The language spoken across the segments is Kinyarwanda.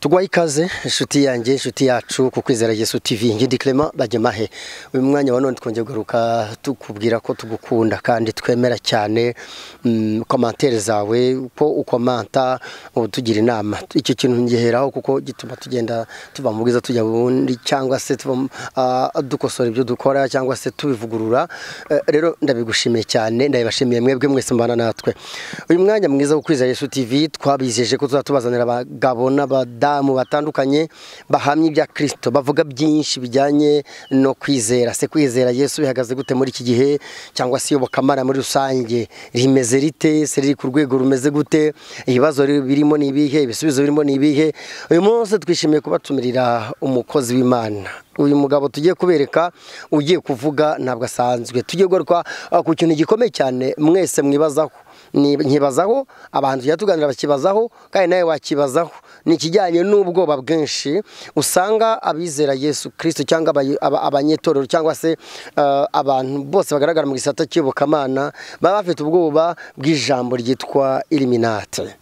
tugwaye ikaze inshuti yanjye inshuti yacu ku kwizera yesu tv ngidi clement bagemahe uyu mwanya wa none twongeye kugaruka tukubwira ko tugukunda kandi twemera cyane mm, komantere zawe uko ukomanta utugira inama icyo kintu ngiheraho kuko gituma tugenda tuva mu bwiza tujya mu bundi cyangwa se tuva mu- ah, dukosora ibyo dukora cyangwa se tubivugurura Eh, rero ndabigushimiye cyane ndabibashimiye mwebwe mwese mbana natwe uyu mwanya mwiza wo kwizera yesu tv twabizeje ko tuzatubazanira abagabo n'abadamu batandukanye bahamya ibya kirisito bavuga byinshi bijyanye no kwizera se kwizera yesu bihagaze gute muri iki gihe cyangwa se iyobokamana muri rusange rimeze rite se riri ku rwego rumeze gute ibibazo birimo ni ibihe ibisubizo birimo ni ibihe uyu munsi twishimiye kuba tumirira umukozi w'imana uyu mugabo tugiye kubereka ugiye kuvuga ntabwo asanzwe tugiye kugaruka ah, ku kintu gikomeye cyane mwese mwibazaho Ni- nkibazaho abantu tujya tuganira bakibazaho kandi nawe wakibazaho ni ikijyanye n'ubwoba bwinshi usanga abizera yesu kirisito cyangwa abayi- aba- abanyetorero cyangwa se ah, abantu bose bagaragara mu gisata cy'iyobokamana baba bafite ubwoba bw'ijambo ryitwa iliminate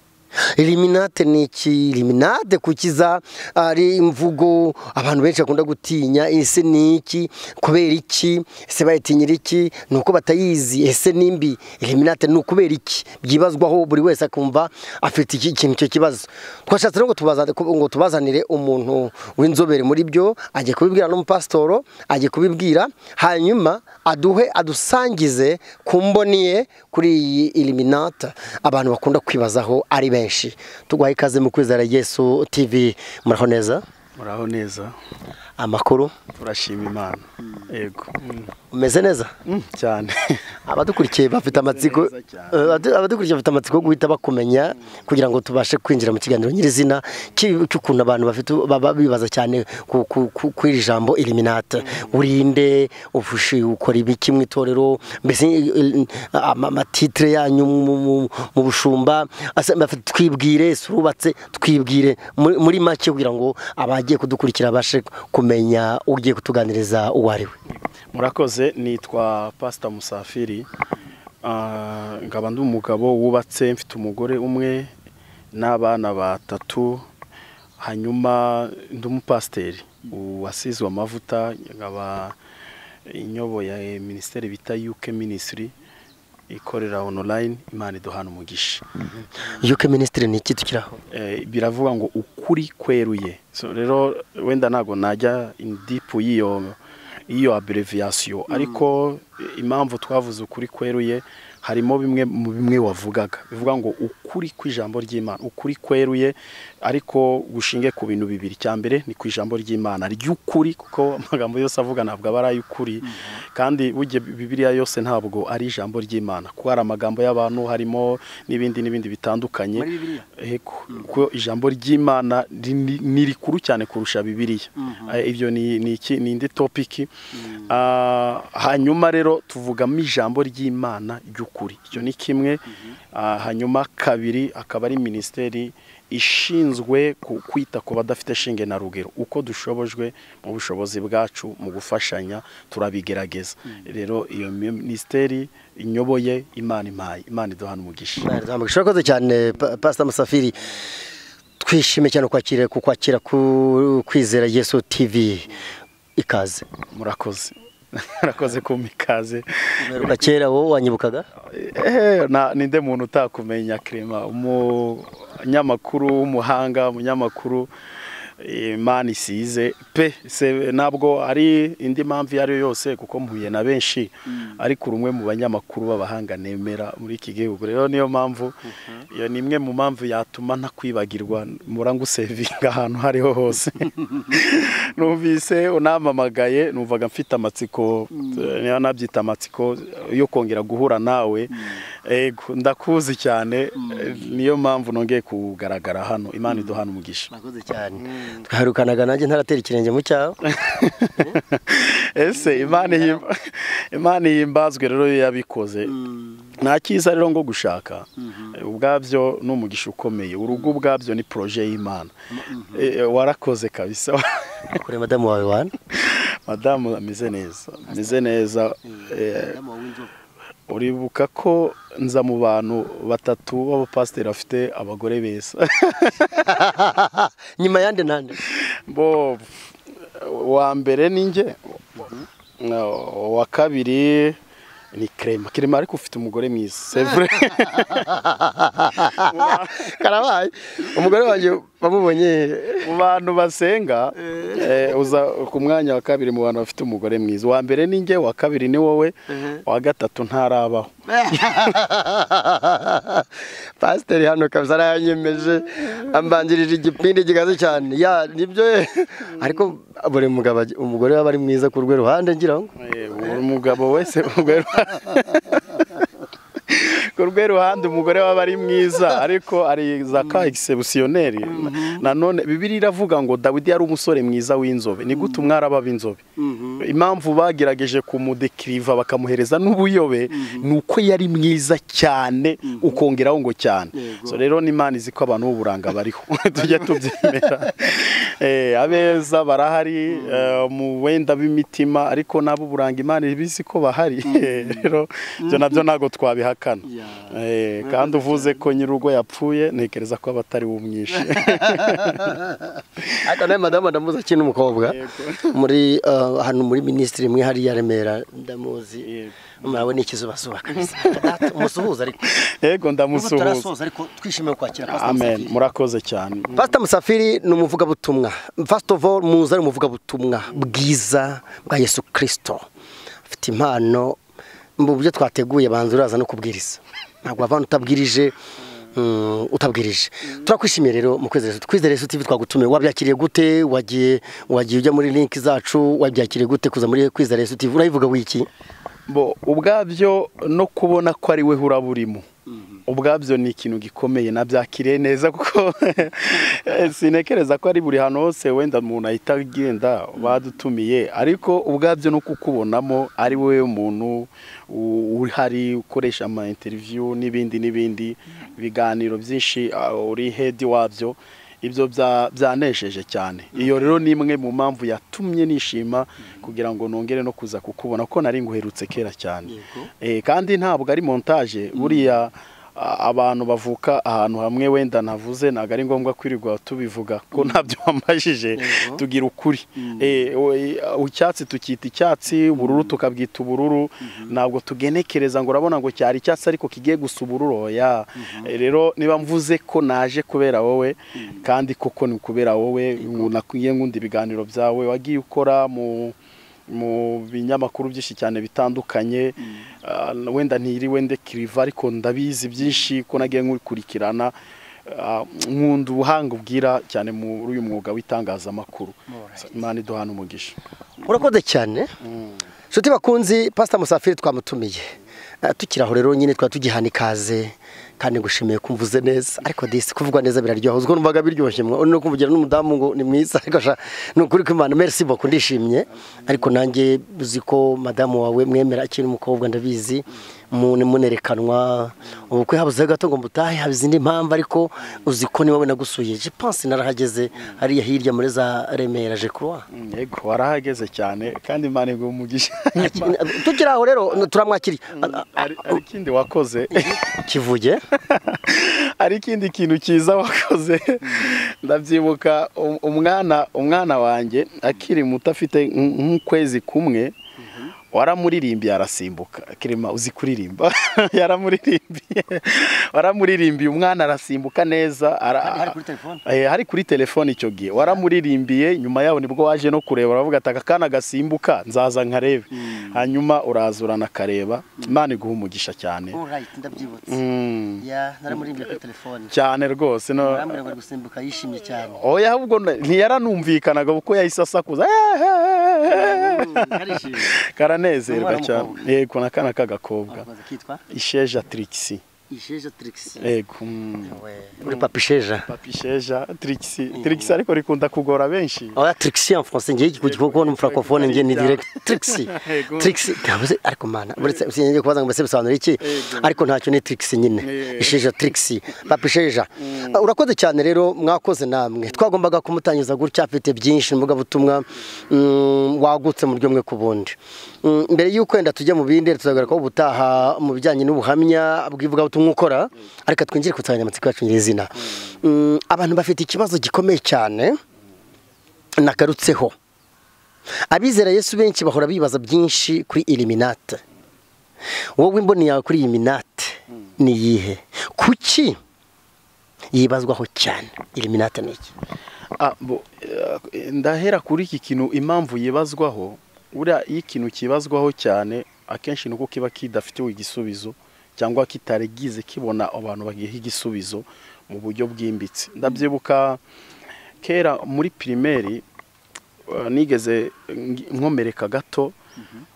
Eliminate ni iki eliminate kukiza ari imvugo abantu benshi bakunda gutinya ese ni iki kubera iki ese bayitinyira iki ni uko batayizi ese ni mbi eliminate ni ukubera iki byibazwaho buri wese akumva afite iki kintu icyo kibazo twashatse rero ngo tubaza- ngo tubazanire umuntu w'inzobere muri byo ajye kubibwira n'umupasitoro ajye kubibwira hanyuma aduhe adusangize ku mboni ye kuri iyi eliminate abantu bakunda kwibazaho ari benshi tugwaye ikaze mu kwizera yesu tv muraho neza muraho neza amakuru turashima imana yego umeze neza Mm, cyane abadukurikiye bafite amatsiko Neza cyane. Eh, abadu- abadukurikiye bafite amatsiko yo guhita bakumenya kugira ngo tubashe kwinjira mu kiganiro nyirizina cy'i- cy'ukuntu abantu bafite baba bibaza cyane ku- ku- ku- kuri iri jambo eliminate urinde ufushi ukora ibiki mu itorero mbese eh, ama- amatitire yanyu mu- mu- mu bushumba Asa- bafite twibwire surubatse twibwire muri muri make kugira ngo abagiye kudukurikira babashe kumenya ugiye kutuganiriza uwo ari we murakoze nitwa pasita musafiri Ah, nkaba ndi umugabo wubatse mfite umugore umwe n'abana batatu hanyuma ndi umupasiteri wasizwe amavuta nkaba inyoboye minisiteri bita yuke minisitiri ikorera onorayini imana iduhana umugisha yuke minisitiri ni iki tukiri aho Eh, biravuga ngo ukuri kweruye so rero wenda ntabwo najya in deep y'iyo iyo abreviyasiyo ariko eh, impamvu twavuze ukuri kweruye harimo bimwe mu bimwe wavugaga bivuga ngo ukuri kw'ijambo ry'imana ukuri kweruye ariko gushinge ku bintu bibiri cya mbere ni ku ijambo ry'imana ry'ukuri kuko amagambo yose avuga ntabwo aba ari ay'ukuri kandi burya bibiliya yose ntabwo ari ijambo ry'imana kuko hari amagambo y'abantu harimo n'ibindi n'ibindi bitandukanye Muri Bibiliya? Eko, kuko ijambo ry'imana ri- ni ni rikuru cyane kurusha bibiriya Eh, ibyo ni ni iki- ni indi topiki Ah, hanyuma rero tuvugamo ijambo ry'imana ry'ukuri icyo ni kimwe Ah, hanyuma kabiri akaba ari minisiteri ishinzwe ku- kwita ku badafite shinge na rugero uko dushobojwe mu bushobozi bwacu mu gufashanya turabigerageza rero iyo minisiteri inyoboye imana impaye imana iduhana umugisha umugisha urakoze cyane Pa- pasita musafiri twishime cyane kwakira ku kwakira ku kwizera yesu tv ikaze murakoze murakoze kumpa ikaze umeruka kera wowe wanyibukaga Eh, na- ninde muntu utakumenya kirema umunyamakuru w'umuhanga umunyamakuru eh, imana isize pe se ntabwo ari indi mpamvu iyo ari yo yose kuko mpuye na benshi ariko uri umwe mu banyamakuru b'abahanga nemera muri iki gihugu rero niyo mpamvu iyo ni imwe mu mpamvu yatuma ntakwibagirwa murangusevinga ahantu aho ariho hose numvise unampamagaye numvaga mfite amatsiko niba nabyita amatsiko yo kongera guhura nawe Ego, ndakuzi cyane Eh, niyo mpamvu nongeye kugaragara hano imana iduhana umugisha urakoze cyane twaherukanaga nanjye ntaratera ikirenge mu cyawe ese imana ihim- imana ihimbazwe rero iyo yabikoze nta cyiza rero ngo gushaka ubwabyo ni umugisha ukomeye urugo ubwabyo ni poroje y'imana Eh, warakoze kabisa kure madamu wawe wana madamu ameze neza ameze neza Eh, uribuka ko nza mu bantu batatu b'abapasiteri bafite abagore beza nyuma yande nande bo wa mbere ni njye wa kabiri ni kerema kerema ariko ufite umugore mwiza sevure karabaye umugore wanjye wamubonye mu bantu basenga eh, uza ku mwanya wa kabiri mu bantu bafite umugore mwiza uwa mbere ni njye uwa kabiri ni wowe uwa gatatu ntarabaho pasiteri hano kabisa arayanyemeje ambanjirije igipindi kigaze cyane ya nibyo ye ariko buri mugabo ag- umugore waba ari mwiza ku rwe ruhande ngira ngo Eh, buri mugabo wese ku rwe ruha- ku rwe ruhande umugore waba ari mwiza ariko ari za ka egisebusiyoneri nanone bibiri iravuga ngo dawidi yari umusore mwiza w'inzobe ni gute umwaraba b'inzobe impamvu bagerageje kumudekiriva bakamuhereza n'ubuyobe ni uko yari mwiza cyane ukongeraho ngo cyane Yego. So rero n'imana izi ko abantu b'uburanga bariho tujya tubyemera Eh, abeza barahari eh, mu wenda b'imitima ariko n'ab'uburanga imana ibizi ko bahari rero ibyo nabyo ntabwo twabihakana Yeah. Eh, kandi uvuze ko nyir'urugo yapfuye ntekereza ko aba atari wumwishe ariko nawe madamu ndamuzi akiri n'umukobwa muri eh, hano muri minisitiri imwe hariya remera ndamuzi murabona ikizubazuba kabisa Data, umusuhuza ariko Nubwo yego ndamusuhuza tutarasoza ariko twishimiye kwakira Pastor amen Musafiri. murakoze cyane Pastor Musafiri ni umuvugabutumwa first of all muzi ari umuvugabutumwa bwiza bwa Yesu Kristo afite impano mu byo twateguye banza uraza no kubwiriza ntabwo wavana utabwirije mm, utabwirije turakwishimiye rero mu kwizera Yesu. kwizera Yesu TV twagutumiye wabyakiriye gute wagiye wagiye ujya muri link zacu wabyakiriye gute kuza muri kwizera Yesu TV urayivuga wiki bo ubwabyo no kubona ko ari we uraba urimo ubwabyo ni ikintu gikomeye nabyakiriye neza kuko eh, sinekereza ko ari buri hantu hose wenda umuntu ahita agenda badutumiye ariko ubwabyo no kukubonamo ari wowe muntu u- uhari ukoresha ama interview n'ibindi n'ibindi ibiganiro byinshi ah, uri head wabyo ibyo bya- byanejeje cyane iyo rero ni imwe mu mpamvu yatumye nishima kugira ngo nongere no kuza kukubona ko nari nguherutse kera cyane Yego. Eh, kandi ntabwo ari montage buriya a- abantu bavuka ahantu hamwe wenda navuze ntabwo ari ngombwa kwirirwa tubivuga ko ntabyo wambajije Yego. tugira ukuri Eh, we- icyatsi tukita icyatsi ubururu tukabwita ubururu ntabwo tugenekereza ngo urabona ngo cyari icyatsi ariko kigiye gusa ubururu oya Eh, rero niba mvuze ko naje kubera wowe kandi koko ni ukubera wowe nakwiye nkunda ibiganiro byawe wagiye ukora mu mu binyamakuru byinshi cyane bitandukanye Ah, wenda ntiriwe ndekiriva ariko ndabizi byinshi ko nagiye nkurikirana Ah, nkunda ubuhanga ubwira cyane muri uyu mwuga w'itangazamakuru imana iduhana umugisha urakoze cyane inshuti bakunzi pasita musafiri twamutumiye Eh, tukiri aho rero nyine twaba tugihana ikaze kandi ngushimiye ko mvuze neza ariko disi kuvuga neza biraryoha uzwo numvaga biryoshye mwa- no kuvugira n'umudamu ngo ni mwiza ariko sha ni ukuri kw'imana merci beaucoup ndishimye ariko nanjye uzi ko madamu wawe mwemera akiri umukobwa ndabizi mu- munerekanwa ubukwe habuze gato ngo mbutahe haba izindi mpamvu ariko uzi ko ni wowe nagusuye je pense narahageze hariya hirya muri za remera je croix Mm, yego warahageze cyane kandi imana iguha umugisha tukiri aho rero turamwakiriye A- a- Hari- hari ikindi wakoze kivuge hari ikindi kintu cyiza wakoze ndabyibuka um- umwana umwana wanjye akiri muto afite nk- nk'ukwezi kumwe waramuririmbiye arasimbuka kirima uzi kuririmba yaramuririmbiye waramuririmbiye umwana arasimbuka neza ara- Hari kuri telefone? Eh, hari kuri telefone icyo gihe waramuririmbiye nyuma yaho nibwo waje no kureba uravuga ati aka kana gasimbuka nzaza nkarebe hanyuma uraza uranakareba imana iguha umugisha cyane alright ndabyibutse Mm. ya naramurimbiye kuri telefone cyane rwose no arambwira ngo ari gusimbuka yishimye cyane oya ahubwo na- ntiyaranumvikanaga kuko yahise asakuza arishimye Ni karanezerwa umwana cyane w'umukobwa. yego na kana k'agakobwa arakomeza kitwa isheja tirikisi isheja tirigisi ego mm. uri papa isheja papisheja tirigisi tirigisi ariko rikunda kugora benshi oya tirigisi ya mfonse ngiye kuko kubona umufuragofone ngiye ni direct tirigisi Ego. tirigisi ntabuze ariko mana buretse sinjye kubaza ngo mbese bisobanura iki ariko ntacyo ni tirigisi nyine Yego. isheja tirigisi papa isheja Ah, urakoze cyane rero mwakoze namwe twagombaga kumutangiza gutya afite byinshi mbuga butumwa wagutse mu buryo bumwe ku bundi Mm, mbere y'uko wenda tujya mu bindi tuzagaragara ko ubutaha mu bijyanye n'ubuhamya bw'ivugabutumwa ukora ariko twinjire ku nsanganyamatsiko yacu nyirizina Mm, abantu bafite ikibazo gikomeye cyane nagarutseho abizera yesu benshi bahora bibaza byinshi kuri iliminate wowe imboni yawe kuri iyi minate ni iyihe kuki yibazwaho cyane iliminate ni iki Ah, bo, eh, ndahera kuri iki kintu impamvu yibazwaho uriya iyo ikintu kibazwaho cyane akenshi ni uko kiba kidafiteho igisubizo cyangwa kitaregize kibona abantu bagiha igisubizo mu buryo bwimbitse ndabyibuka kera muri pirimeri eh, nigeze ngi- nkomereka gato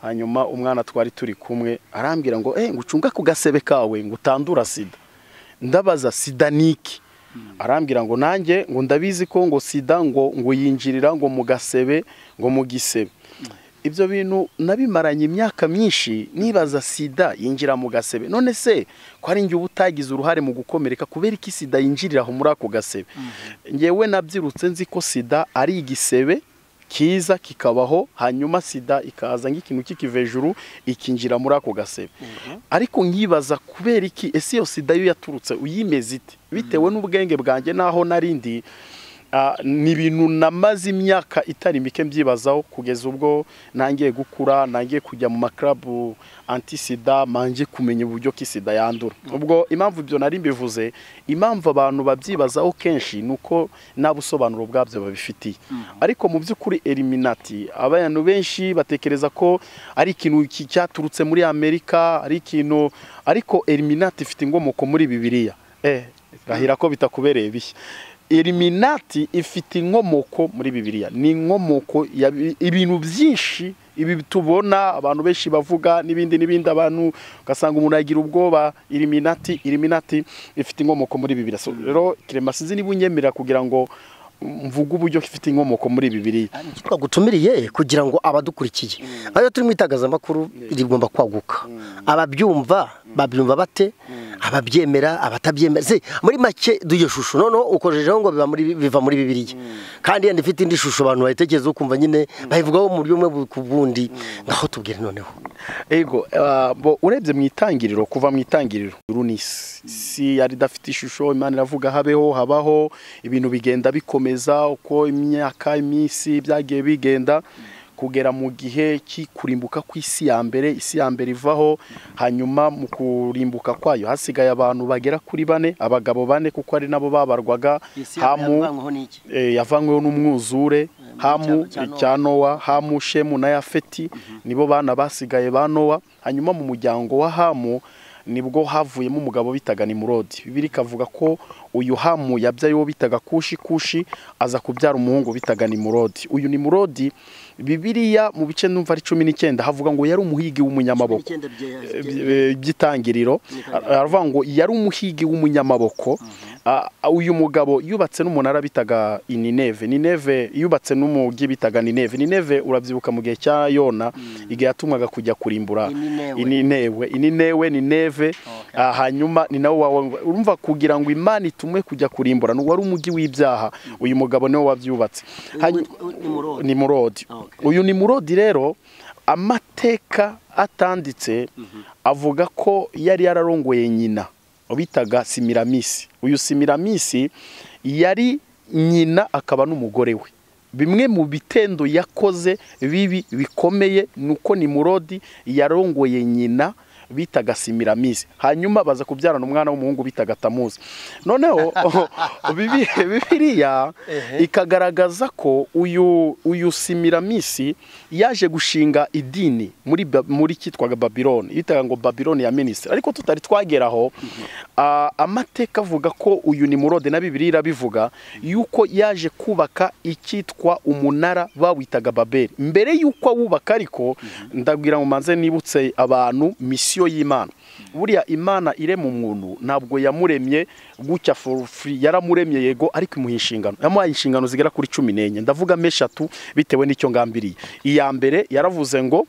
hanyuma umwana twari turi kumwe arambwira ngo eh ngo ucunga ku gasebe kawe ngo utandura sida ndabaza sida niki arambwira ngo nanjye ngo ndabizi ko ngo sida ngo ngo yinjirira ngo mu gasebe ngo mu gisebe ibyo bintu nabimaranye imyaka myinshi nibaza sida yinjira mu gasebe none se ko ari njye uba utagize uruhare mu gukomereka kubera iki sida yinjirira aho muri ako gasebe ngewe nabyirutse nzi ko sida ari igisebe kiza kikabaho hanyuma sida ikaza nk'ikintu kikiva hejuru ikinjira muri ako gasebe ariko nkibaza kubera iki ese iyo sida yo yaturutse uyimeze ite bitewe n'ubwenge bwanjye n'aho narindi ah, ni ibintu namaze imyaka itari mike mbyibazaho kugeza ubwo nangiye gukura nangiye kujya mu makarabu antisida mangiye kumenya uburyo ki sida yandura ubwo impamvu ibyo nari mbivuze impamvu abantu babyibazaho kenshi ni uko nta busobanuro bwabyo babifitiye ariko mu by'ukuri eliminati abantu benshi batekereza ko ari ikintu ki- cyaturutse muri amerika ari ikintu ariko eliminati ifite inkomoko muri bibiliya eh, rahira ko bitakubereye bishya eliminati ifite inkomoko muri bibiliya ni inkomoko ya bi- ibintu byinshi ibi tubona abantu benshi bavuga n'ibindi n'ibindi abantu ugasanga umuntu yagira ubwoba eliminati eliminati ifite inkomoko muri bibiliya so rero kirema sinzi niba unyemerera kugira ngo mvuge uburyo ifite inkomoko muri bibiliya icyo twagutumiriye kugira ngo abadukurikiye ayo turi mu itangazamakuru rigomba kwaguka ababyumva babyumva bate ababyemera abatabyemera Se, muri make duye shusho noneho ukojejeho ngo biba muri- biva muri bibiliya kandi yenda ifite indi shusho abantu bayitekereza ukumva nyine bayivugaho mu buryo bumwe ku bundi ngaho tubwire noneho ego ah, bo urebye mu itangiriro kuva mu itangiriro uru ni isi isi yari idafite ishusho imana iravuga habeho habaho ibintu bigenda bikomeza uko imyaka iminsi byagiye bigenda kugera mu gihe cy'ikurimbuka kw'isi ya mbere isi ya mbere ivaho hanyuma mu kurimbuka kwayo hasigaye abantu bagera kuri bane abagabo bane kuko ari nabo babarwaga hamu eh, yavanyweho n'umwuzure hamu cya- cya cya nowa hamu shemu na yafeti nibo bana basigaye ba nowa hanyuma mu muryango wa hamu nibwo havuyemo umugabo bitaga nimurodi bibiri ikavuga ko uyu hamu yabyaye uwo bitaga kushi kushi aza kubyara umuhungu bitaga nimurodi uyu nimurodi bibiriya mu bice numva ari cumi n'icyenda havuga ngo yari umuhigi w'umunyamaboko eh, by'itangiriro aravuga ngo yari umuhigi w'umunyamaboko Ah, ah, uyu mugabo yubatse n'umunara bitaga inineve nineve yubatse n'umugi bitaga nineve nineve urabyibuka mu gihe cya yona igihe yatumwaga kujya kurimbura Ininewe. ininewe ininewe nineve Ah, hanyuma ni nawe wawe urumva kugira ngo imana itumwe kujya kurimbura ni wari umugi w'ibyaha uyu mugabo niwe wabyubatse Hanyu- nimurodi Okay. uyu nimurodi rero amateka atanditse avuga ko yari yararongoye nyina bitaga simiramisi uyu simiramisi yari nyina akaba n'umugore we bimwe mu bitendo yakoze bibi bikomeye ni uko nimurodi yarongoye nyina bitaga simiramisi hanyuma baza kubyarana umwana w'umuhungu bitaga tamuzi noneho bibi- bibiliya ikagaragaza ko uyu uyu simiramisi yaje gushinga idini muri Ba- muri kitwaga babiloni bitaga ngo babiloni ya minisitiri ariko tutari twageraho ah, amateka avuga ko uyu ni murode na bibiliya irabivuga yuko yaje kubaka icyitwa umunara bawitaga babeli mbere yuko awubaka ariko ndagira ngo manze nibutse abantu misiyo y'imana buriya imana irema umuntu ntabwo yamuremye gutya for free yaramuremye yego ariko imuha inshingano yamuhaye inshingano zigera kuri cumi n'enye ndavugamo eshatu bitewe n'icyo ngambiriye iya mbere yaravuze ngo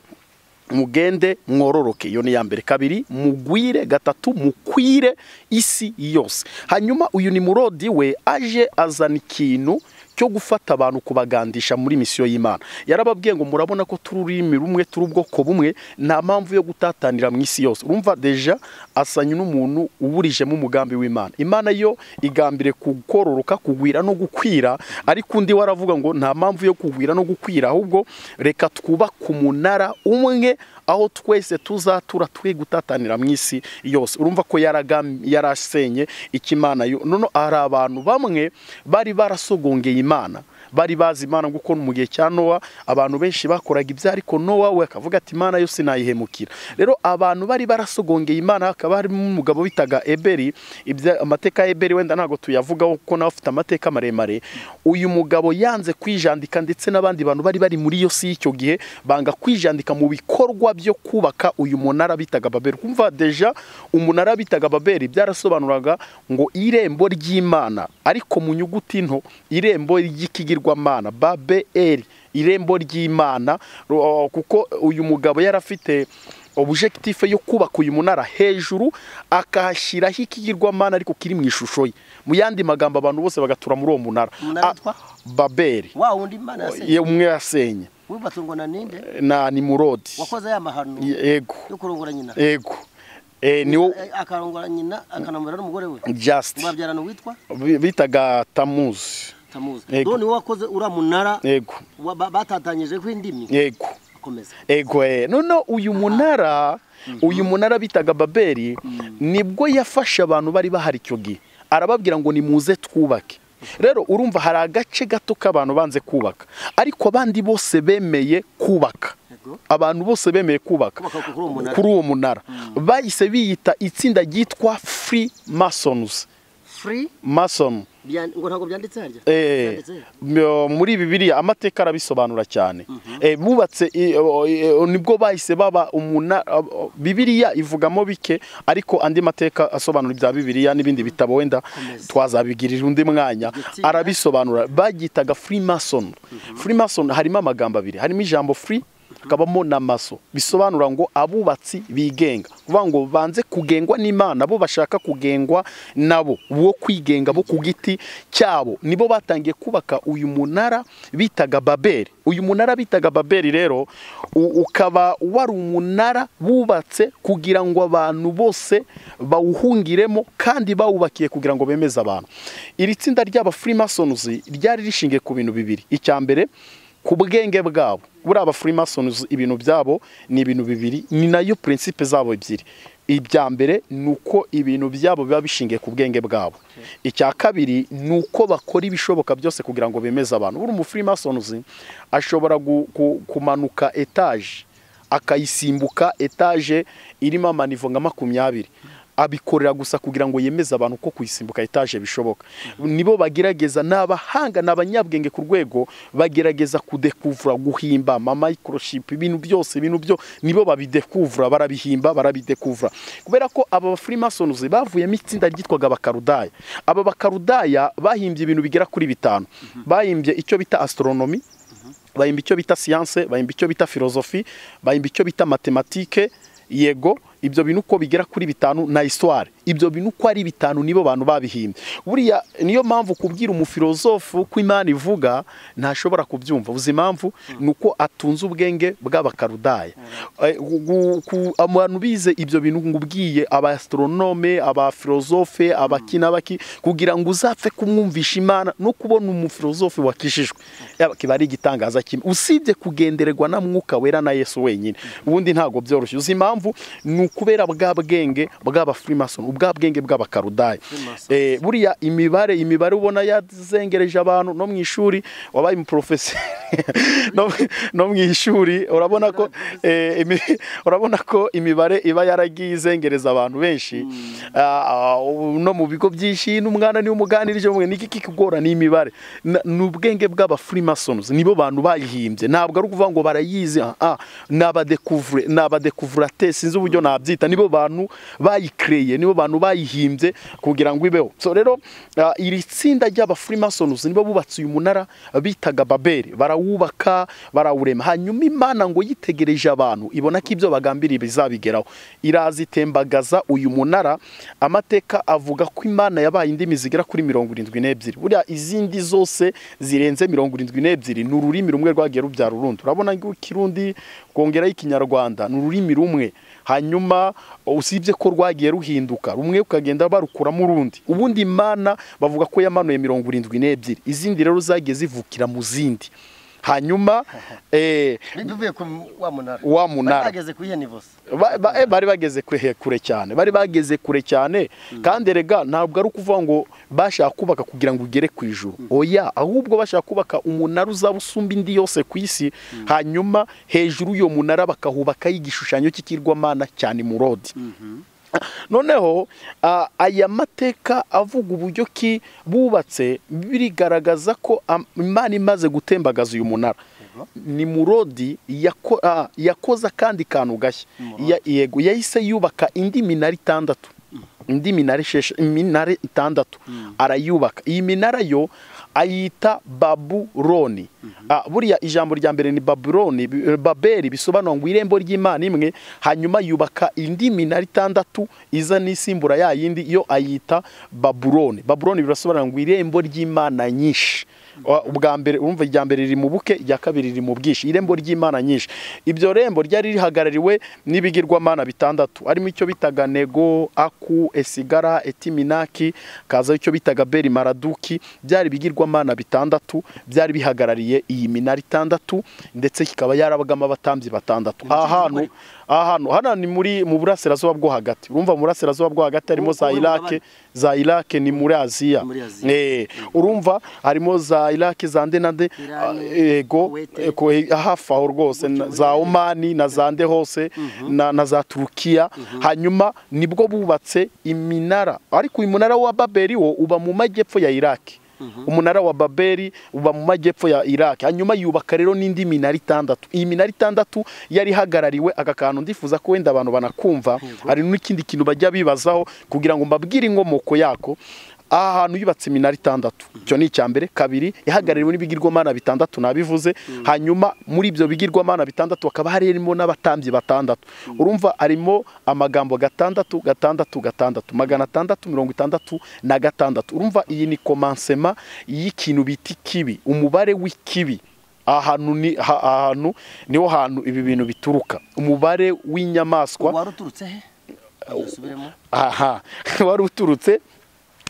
mugende mwororoke iyo ni iya mbere kabiri mugwire gatatu mukwire isi yose hanyuma uyu ni murodi we aje azana ikintu cyo gufata abantu kubagandisha muri misiyo y'imana yarababwiye ngo murabona ko turi ururimi rumwe turi ubwoko bumwe nta mpamvu yo gutatanira mu isi yose urumva deja asanye n'umuntu uburijemo umugambi w'imana imana yo igambire kukororoka kugwira no gukwira ariko undi waravuga ngo nta mpamvu yo kugwira no gukwira ahubwo reka twubake umunara umwe aho twese tuzatura twe gutatanira mu isi yose urumva ko yaragam- yarasenye ikimana yo none hari abantu bamwe bari barasogongeye imana bari bazi imana kuko mu gihe cya nowa abantu benshi bakoraga ibyo ariko nowa we akavuga ati imana yo sinayihemukira rero abantu bari barasogongeye imana hakaba harimo umugabo bitaga eberi ibya- amateka ya eberi wenda ntabwo tuyavugaho kuko nawe afite amateka maremare uyu mugabo yanze kwijandika ndetse n'abandi bantu bari bari muri iyo si y'icyo gihe banga kwijandika mu bikorwa byo kubaka uyu munara bitaga baberi kumva deja umunara bitaga baberi byarasobanuraga ngo irembo ry'imana ariko mu nyuguti nto irembo ry'ikigirwamana baberi irembo ry'imana ro- kuko uyu mugabo yari afite objectif yo kubaka uyu munara hejuru akahashyiraho ikigirwamana ariko kiri mu ishusho ye mu yandi magambo abantu bose bagatura muri uwo munara Umunara Ah, witwa? baberi wa wundi imana yasenye ye umwe yasenye wubatse ngo na ninde na nimurodi wakoze aya mahano yego yo kurongora nyina yego Eh, ni wo Eh, akarongora nyina akanamurira n'umugore we just ngo babyarana uwitwa bi- bitaga tamuzi tamuzi Yego. rero ni wowe wakoze uriya munara yego wa- ba- batatanyijejwe indimi yego akomeza ego eh, none uyu munara uyu munara bitaga babeli nibwo yafashe abantu bari bahari icyo gihe arababwira ngo nimuze twubake rero urumva hari agace gato k'abantu banze kubaka ariko abandi bose bemeye kubaka Yego. abantu bose bemeye kubaka Kubaka kuri uwo munara. kuri uwo munara bahise biyita itsinda ryitwa free masons free mason byan- ngo ntabwo byanditse harya Eh, Byanditse he? myo- muri bibiliya amateka arabisobanura cyane Eh, bubatse i- o- i- o- nibwo bahise baba umuna o- o- bibiliya ivugamo bike ariko andi mateka asobanura ibya bibiliya n'ibindi bitabo wenda Komeza. twazabigirira undi mwanya Igitsinda. arabisobanura bagitaga freemason freemason harimo amagambo abiri harimo ijambo free hakabamo na maso bisobanura ngo abubatsi bigenga kuvuga ngo banze kugengwa n'imana bo bashaka kugengwa nabo bo kwigenga bo ku giti cyabo nibo batangiye kubaka uyu munara bitaga babeli uyu munara bitaga babeli rero u- ukaba wari umunara bubatse kugira ngo abantu bose bawuhungiremo kandi bawubakiye kugira ngo bemeze abantu iri tsinda ry'aba freemasons ryari rishingiye ku bintu bibiri icya mbere ku bwenge bwabo buriya aba freemasons ibintu byabo ni ibintu bibiri ni nayo prinsipe zabo ebyiri ibya mbere ni uko ibintu byabo biba bishingiye ku bwenge bwabo icya kabiri ni uko bakora ibishoboka byose kugira ngo bemeze abantu buri umufreemasons ashobora gu- ku- kumanuka etaje akayisimbuka etaje irimo amanivo nka makumyabiri abikorera gusa kugira ngo yemeze abantu ko kuyisimbuka etaje bishoboka nibo bagerageza ni abahanga ni abanyabwenge ku rwego bagerageza kudekuvura guhimba amamicrochip ibintu byose ibintu byo nibo babidekuvura barabihimba barabidekuvura kubera ko aba freemasons bavuyemo itsinda ryitwaga abakarudaya aba bakarudaya bahimbye ibintu bigera kuri bitanu bahimbye icyo bita astronomy bahimba icyo bita siyanse bahimba icyo bita filozofi bahimba icyo bita matematike yego ibyo bintu uko bigera kuri bitanu na isitware ibyo bintu uko ari bitanu nibo bantu babihimbye buriya niyo mpamvu kubwira umufilozofu ko imana ivuga ntashobora kubyumva uzi impamvu ni uko atunze ubwenge bw'abakarudaya Eh, gu- ku- abantu bize ibyo bintu ngubwiye aba astronome aba filozofe abaki n'abaki kugira ngo uzapfe kumwumvisha imana no kubona umufilozofe wakijijwe Yaba kiba ari igitangaza kimwe usibye kugendererwa na mwuka wera na yesu wenyine ubundi ntabwo byoroshye uzi impamvu ni ukubera bwa bwenge bw'aba freemason ubwa bwenge bw'abakarudaya Freemason. Eh, buriya imibare imibare ubona yazengereje abantu no mu ishuri wabaye umuporofesi no, no mu ishuri urabona ko eh, imi- urabona ko imibare iba yaragiye izengereza abantu benshi Ah, ah, ubu no mu bigo byinshi n'umwana niwe umuganirije mwe niki kikugora ni imibare Na- ni ubwenge bw'aba freemasons nibo bantu bayihimbye ntabwo ari ukuvuga ngo barayizi ah, ah, ni abadekuvure ni abadekuvuratesi sinzi uburyo nabi twabyita nibo bantu bayikereye nibo bantu bayihimbye kugira ngo ibeho so rero ah, iri tsinda ry'abafurimasonizi nibo bubatse uyu munara bitaga babeli barawubaka barawurema hanyuma imana ngo yitegereje abantu ibona ko ibyo bagambiriye bizabigeraho iraza itembagaza uyu munara amateka avuga ko imana yabaye indimi zigera kuri mirongo irindwi n'ebyiri buriya izindi zose zirenze mirongo irindwi n'ebyiri ni ururimi rumwe rwagiye rubyara urundi urabona ngo ikirundi kongeraho ikinyarwanda ni ururimi rumwe hanyuma usibye ko rwagiye ruhinduka rumwe ukagenda barukuramo urundi ubundi imana bavuga ko yamanuye mirongo irindwi n'ebyiri izindi rero zagiye zivukira mu zindi hanyuma eh, bivuye ku wa munara wa munara bageze ku ihe nivo se ba- ba- eh, bari bageze kure kure cyane bari bageze kure cyane kandi erega ntabwo ari ukuvuga ngo bashaka kubaka kugira ngo ugere ku ijuru oya ahubwo bashaka kubaka umunara uzaba usumba indi yose ku isi hanyuma hejuru y'uwo munara bakahubakaho igishushanyo cy'ikirwamana cyane murodi noneho ah, aya mateka avuga uburyo ki bubatse birigaragaza ko am- imana imaze gutembagaza uyu munara ni murodi yako- ah, yakoze akandi kantu gashya Ya- yego yahise yubaka indi minara itandatu indi minara ishesha iminara itandatu arayubaka iyi minara yo ayita babuloni Ah, buriya ijambo rya mbere ni babuloni bi- eh, babeli bisobanura ngo irembo ry'imana imwe hanyuma yubaka indi minara itandatu iza n'isimbura ya yindi yo ayita babuloni babuloni birasobanura ngo irembo ry'imana nyinshi Wa- ubwa mbere urumva irya mbere riri mu buke irya kabiri riri mu bwinshi irembo ry'imana nyinshi ibyo rembo ryari rihagarariwe n'ibigirwamana bitandatu harimo icyo bitaga nego aku esigara etiminaki kazaho icyo bitaga beri maraduki byari ibigirwamana bitandatu byari bihagarariye iyi minara itandatu ndetse kikaba yarabagamo abatambyi batandatu aha hantu aha hantu hano ni muri mu burasirazuba bwo hagati urumva mu burasirazuba bwo hagati harimo za Ubu- ubu irake za irake ni muri aziya Muri Aziya. Eh, urumva harimo za iraki za nde na nde Iran, ah, yego Kuwait. eh, ko- eh, hafi aho rwose na- za omani na za nde hose na, na za turukiya hanyuma nibwo bubatse iminara ariko uyu munara wa babeli wo uba mu majyepfo ya iraki umunara wa babeli uba mu majyepfo ya iraki hanyuma yubaka rero n'indi minara itandatu iyi minara itandatu yari ihagarariwe aka kantu ndifuza ko wenda abantu banakumva hari n'ikindi kintu bajya bibazaho kugira ngo mbabwire inkomoko yako aha hantu yubatse iminara itandatu icyo ni icya mbere kabiri ihagarariwe n'ibigirwamana bitandatu nabivuze hanyuma muri ibyo bigirwamana bitandatu hakaba harimo n'abatambyi batandatu urumva harimo amagambo gatandatu gatandatu gatandatu magana atandatu mirongo itandatu na gatandatu urumva iyi ni komansema y'ikintu bita ikibi umubare w'ikibi ahantu ni ha- ahantu niho hantu ibi bintu bituruka umubare w'inyamaswa wari uturutse he dusubiremo aha wari uturutse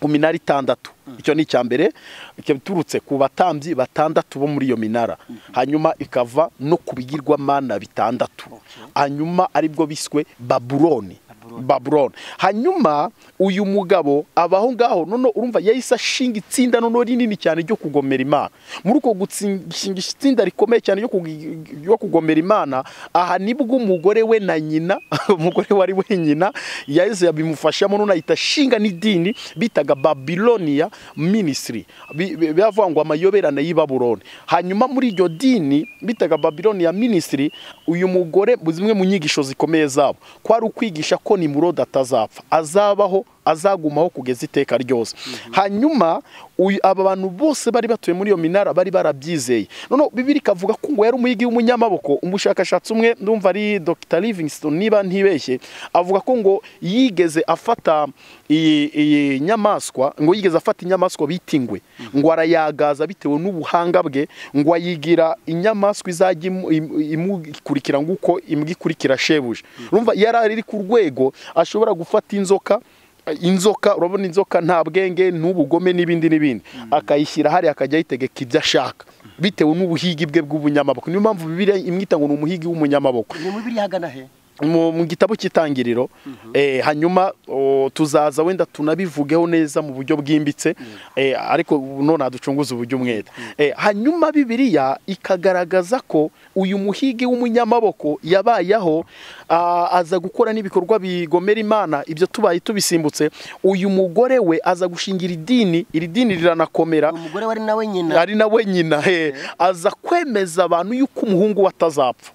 ku minara itandatu icyo ni icya mbere ikaba iturutse ku batambyi batandatu bo muri iyo minara hanyuma ikava no ku bigirwamana bitandatu hanyuma aribwo biswe babuloni babuloni hanyuma uyu mugabo aba aho ngaho none urumva yahise ashinga itsinda noneho rinini cyane ryo kugomera imana muri uko gushinga itsinda rikomeye cyane ryo kugi- ryo kugomera imana aha nibwo umugore we na nyina umugore wari wenyina yahise yabimufashamo none ahita ashinga n'idini bitaga babilonia ministry Bi- bi- bivuga ngo amayoberane y'i babuloni hanyuma muri iryo dini bitaga babilonia ministry uyu mugore zimwe mu nyigisho zikomeye zabo kwari ukwigisha ko nimurodi atazapfa azabaho azagumaho kugeza iteka ryose hanyuma uyu- aba bantu bose bari batuye muri iyo minara bari barabyizeye noneho bibiri ikavuga ko ngo yari umuyigi w'umunyamaboko umushakashatsi umwe ndumva ari dr livingston niba ntibeshye avuga ko ngo yigeze afata iyi iyi nyamaswa ngo yigeze afata inyamaswa bita ingwe ngo arayagaza bitewe n'ubuhanga bwe ngo ayigira inyamaswa izajya imu- imu- imukurikira nguko imbwa ikurikira shebuja urumva yari ari ku rwego ashobora gufata inzoka inzoka urabona inzoka nta bwenge n'ubugome n'ibindi n'ibindi akayishyira hariya akajya ayitegeka ibyo ashaka bitewe n'ubuhigi bwe bw'ubunyamaboko niyo mpamvu bibiriya imwita ngo ni umuhigi w'umunyamaboko ni muri biriya hagana he mu mu gitabo cy'itangiriro eh, hanyuma o, tuzaza wenda tunabivugeho neza mu buryo bwimbitse eh, ariko none ducunguza uburyo umwete Eh, hanyuma bibiliya ikagaragaza ko uyu muhigi w'umunyamaboko yabayeho ah, aza gukora n'ibikorwa bigomera imana ibyo tubaye tubisimbutse uyu mugore we aza gushingira idini iri dini riranakomera umugore wari nawe nyina ari nawe nyina he aza kwemeza abantu yuko umuhungu we atazapfa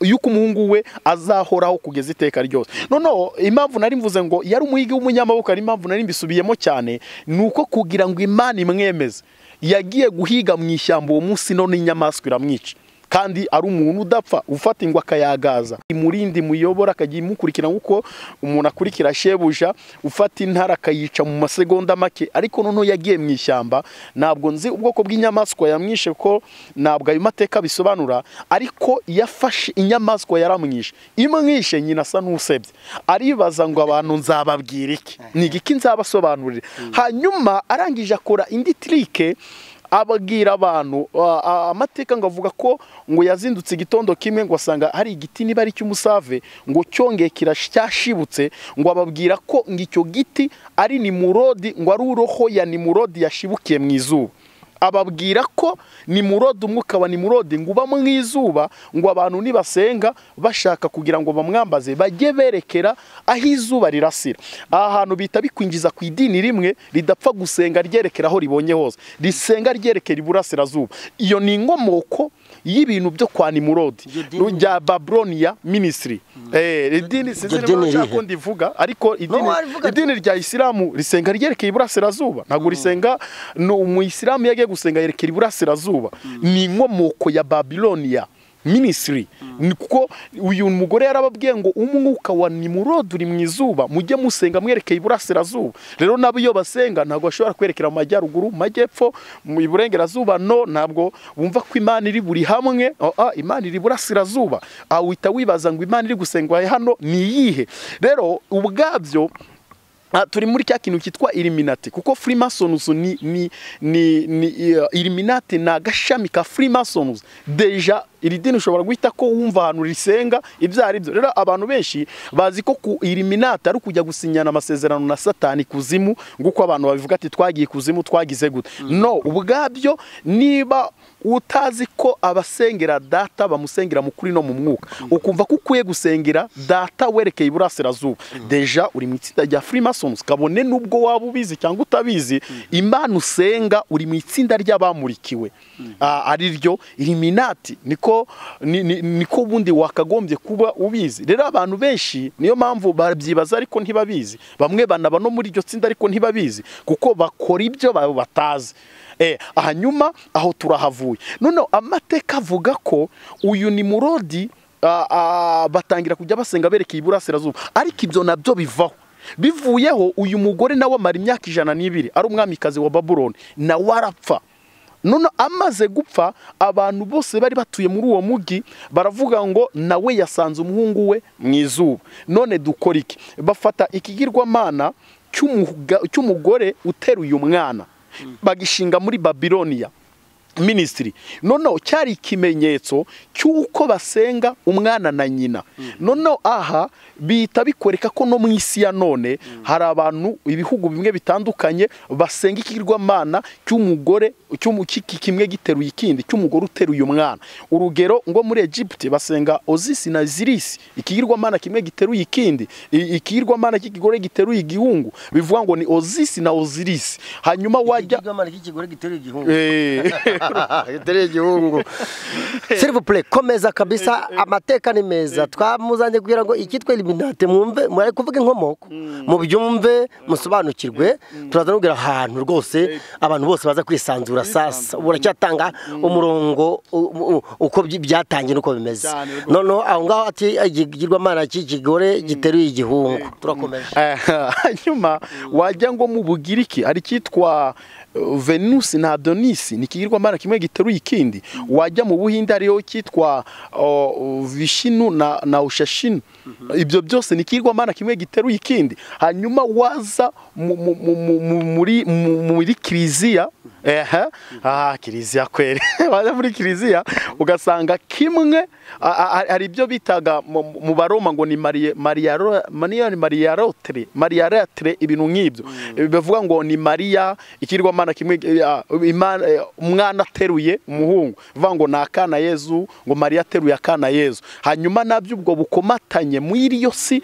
yuko umuhungu we azahoraho kugeza iteka ryose noneho impamvu nari mvuze ngo yari umuhigi w'umunyamaboko hari impamvu nari mbisubiyemo cyane ni uko kugira ngo imana imwemeze yagiye guhiga mu ishyamba uwo munsi none inyamaswa iramwica kandi ari umuntu udapfa ufata ingwa akayagaza imurindi muyobora akajya imukurikira nk'uko umuntu akurikira shebuja ufata intara akayica mu masegonda make ariko noneho yagiye mu ishyamba ntabwo nzi ubwoko bw'inyamaswa yamwishe ko ntabwo ayo mateka bisobanura ariko yafashe inyamaswa yaramwishe imwishe nyina asa n'usebye aribaza ngo abantu nzababwira iki ni iki nzabasobanurira hanyuma arangije akora indi tirike ababwira abantu a- a- amateka ngo avuga ko ngo yazindutse igitondo kimwe ngo asanga hari igiti niba ari cy'umusave ngo cyongeye kirash- cyashibutse ngo ababwira ko ngo icyo giti ari nimurodi ngo ari uroho ya nimurodi yashibukiye mu izuba ababwira ko nimurodi umwuka wa nimurodi ngo uba mu izuba ngo abantu nibasenga bashaka kugira ngo bamwambaze bajye berekera aho izuba rirasira aha hantu bita bikwinjiza ku idini rimwe ridapfa gusenga ryerekera aho ribonye hose risenga ryerekera iburasirazuba iyo ni inkomoko y'ibintu byo kwa nimurodi Iryo dini- rya babronia ministry Eh, idini sinzi Iryo niba dini nshaka rihe? ko ndivuga ariko idini, warivuga- idini rya isilamu risenga ryerekeye iburasirazuba ntabwo risenga ni umuyisilamu yagiye gusenga yerekera iburasirazuba ni inkomoko ya babilonia minisitiri kuko uyu mugore yarababwiye ngo umwuka wa nimurodi uri mu izuba mujye musenga mwerekeye iburasirazuba rero nabo iyo basenga ntabwo bashobora kwerekera mu majyaruguru mu majyepfo mu iburengerazuba no ntabwo bumva ko imana iri buri hamwe Ah, ah, imana iri iburasirazuba aha uhita wibaza ngo imana iri gusengwa hano ni iyihe rero ubwabyo Ah, turi muri cya kintu cyitwa iliminati kuko freemasons ni ni ni, ni uh, iliminati ni agashami ka freemasons deja iri dini ushobora guhita ko wumva ahantu risenga ibyo ari byo rero abantu benshi bazi ko ku iliminati ari ukujya gusinyana amasezerano na satani kuzimu nguko abantu babivuga ati twagiye kuzimu twagize gute no ubwabyo niba utazi ko abasengera data bamusengera mu kuri no mu mwuka ukumva ko ukwiye gusengera data werekeye iburasirazuba deja uri mu itsinda rya freemasons kabone nubwo waba ubizi cyangwa utabizi imana usenga uri mu itsinda ry'abamurikiwe Ah, ari ryo iliminati niko ni- ni- niko ubundi wakagombye kuba ubizi rero abantu benshi niyo mpamvu babyibaza ariko ntibabizi bamwe banaba no muri iryo tsinda ariko ntibabizi kuko bakora ibyo ba- batazi Eh, hanyuma aho turahavuye noneho amateka avuga ko uyu ni murodi ah, ah, batangira kujya basenga berekeye iburasirazuba ariko ibyo nabyo bivaho bivuyeho uyu mugore nawe amara imyaka ijana n'ibiri ari umwamikazi wa babuloni nawe arapfa none amaze gupfa abantu bose bari batuye muri uwo mujyi baravuga ngo nawe yasanze umuhungu we mu izuba none dukora iki bafata ikigirwamana cy'umuga- cy'umugore uteruye umwana bagishinga muri babiloniya minisitiri noneho cyari ikimenyetso cy'uko basenga umwana na nyina noneho aha bihita bikoreka ko no mu isi ya none hari abantu ibihugu bimwe bitandukanye basenga ikigirwamana cy'umugore cy'umu- cy'iki kimwe giteruye ikindi cy'umugore uteruye umwana urugero ngo muri Egypte basenga ozisi na zirisi ikigirwamana kimwe giteruye ikindi I- ikigirwamana cy'ikigore giteruye igihungu bivuga ngo ni ozisi na ozirisi hanyuma wajya Ikigirwamana cy'ikigore giteruye igihungu Eh. giteruye igihungu sirivupure komeza kabisa amateka ni meza twamuzanye kugira ngo icyitwa eliminate mwumve mwari kuvuga inkomoko mubyumve musobanukirwe turaza kubwira ahantu rwose abantu bose baza kwisanzura sasa ubu uracyatanga umurongo u- u- uko byi- byatangiye nuko bimeze Cyane rwose. noneho aho ngaho ati ikigirwamana cy'ikigore giteruye igihungu turakomeje Eh, hanyuma wajya ngo mu bugiriki hari icyitwa eh, venusi na adonisi ni ikigirwamana kimwe giteruye ikindi wajya mu buhinde hariyo icyitwa oh, vishinu na, na ushashinu ibyo byose ni ikigirwamana kimwe giteruye ikindi hanyuma waza mu- mu- mu- mu- mu- muri- mu- muri kiliziya ehe ah kiliziya kweri waza muri kiliziya ugasanga kimwe a- a- a- hari ibyo bitaga mu mu baroma ngo ni mariya mariya mariya rotere mariya rotere ibintu nk'ibyo bivuga ngo ni mariya ikirwamana kimwe eh, ah, imana- eh, umwana ateruye umuhungu bivuga ngo ni akana yezu ngo mariya ateruye akana yezu hanyuma nabyo ubwo bukomatanye bamenye muri iyo si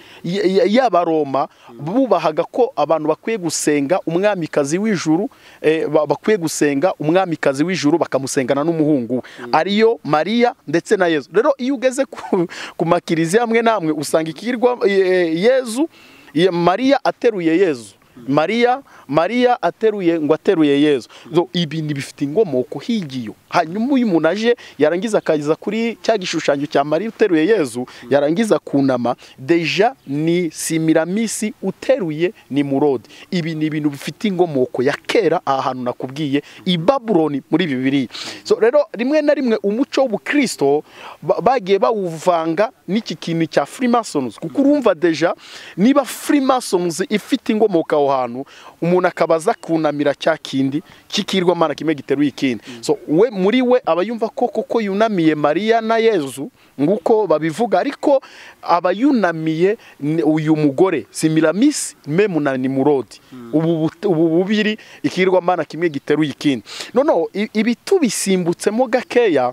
y'abaroma bubahaga ko abantu bakwiye gusenga umwamikazi w'ijuru eh, ba- bakwiye gusenga umwamikazi w'ijuru bakamusengana n'umuhungu we ariyo mariya ndetse na yezu rero iyo ugeze ku, ku makiriziya amwe n'amwe usanga ikirwa yezu ye- mariya ateruye yezu mariya mariya ateruye ngo ateruye yezu So, ibi ni bifite inkomoko higiyo hanyuma uyu umuntu aje yarangiza akageza kuri cya gishushanyo cya mariya uteruye yezu yarangiza kunama deja ni simiramisi uteruye ni murodi ibi ni ibintu bifite inkomoko ya kera aha hantu nakubwiye i babuloni muri bibiri so rero rimwe na rimwe umuco w'ubukristo ba- bagiye bawuvanga n'iki kintu cya freemasons kuko urumva deja niba freemasons ifite inkomoko aho hantu umuntu akabaza kunamira cya kindi cy'ikirwamana kimwe giteruye ikindi so we muri we aba yumva ko koko yunamiye mariya na yezu nguko babivuga ariko aba yunamiye ni- uyu mugore simiramis memu na nimurodi ubu but- ubu bubiri ikirwamana kimwe giteruye ikindi noneho i- ibi tubisimbutsemo gakeya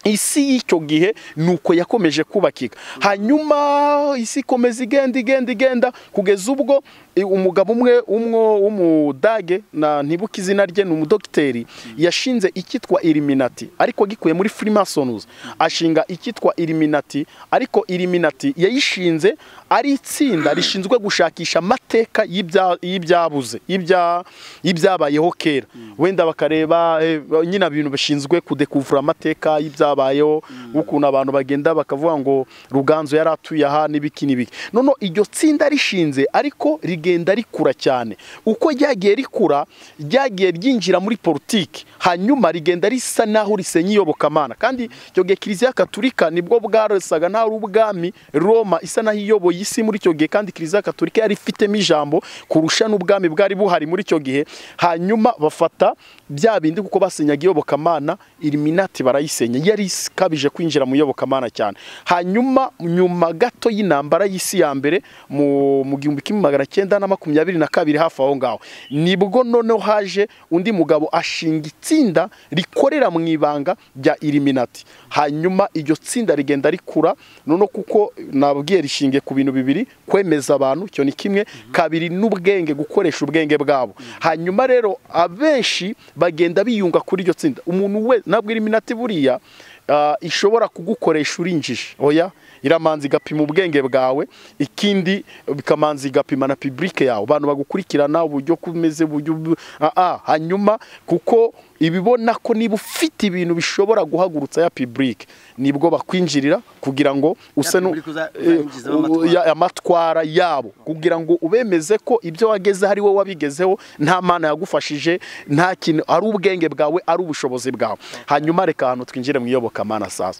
isi y'icyo gihe nuko yakomeje kubakika hanyuma isi ikomeza igenda igenda igenda kugeza ubwo eh, umugabo umwe umwe w'umudage na ntibuka izina rye ni umudogiteri yashinze icyitwa iriminati ariko gikuye muri freemasons ashinga icyitwa iriminati ariko iriminati yayishinze ari itsinda rishinzwe gushakisha amateka y'ibya- y'ibyabuze y'ibya- y'ibyabayeho kera wenda bakareba eh, nyine ibintu bashinzwe kudekuvura amateka y'ibyabayeho ukuntu abantu bagenda bakavuga ngo ruganzu yari atuye aha n'ibiki n'ibiki noneho iryo tsinda rishinze ariko rigenda rikura cyane uko ryagiye rikura ryagiye ryinjira muri politiki hanyuma rigenda risa naho risenya iyobokamana kandi icyo gihe kiliziya gaturika nibwo bwarasaga nta ari ubwami roma isa naho iyoboye isi muri icyo gihe kandi kiliziya gaturika yari ifitemo ijambo kurusha n'ubwami bwari buhari muri icyo gihe hanyuma bafata bya bindi kuko basenyaga iyobokamana iriminati barayisenya yari ikabije kwinjira mu iyobokamana cyane hanyuma nyuma gato y'intambara y'isi ya mbere mu mu gihumbi kimwe magana cyenda na makumyabiri na kabiri hafi aho ngaho nibwo noneho haje undi mugabo ashinga itsinda rikorera mu ibanga rya iriminati hanyuma iryo tsinda rigenda rikura noneho kuko nabwiye rishingiye ku bintu bibiri kwemeza abantu icyo ni kimwe kabiri n'ubwenge gukoresha ubwenge bwabo hanyuma rero abenshi bagenda biyunga kuri iryo tsinda umuntu we nabwo iriminati buriya ah, ishobora kugukoresha urinjije oya iramanza igapima ubwenge bwawe ikindi bikamanza igapima na pibulike yawe abantu bagukurikirana uburyo kumeze uburyo bu- ah, ah, hanyuma kuko ibibona ko niba ufite ibintu bishobora guhagurutsa ya pibulike nibwo bakwinjirira kugira ngo use nu- public uza- eh, uzayingizaho amatwara. ya- amatwara yabo kugira ngo ubemeze ko ibyo wageze ari wowe wabigezeho nta mana yagufashije nta kintu ari ubwenge bwawe ari ubushobozi bwawe hanyuma reka ahantu twinjire mu iyobokamana sasa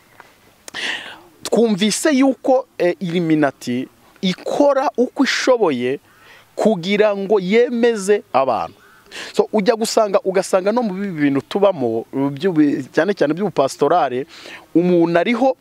twumvise yuko eh, iriminati ikora uko ishoboye kugira ngo yemeze abantu so ujya gusanga ugasanga no mu bibi bintu tubamo by'ubu- cyane cyane by'ubupasitorale umuntu ariho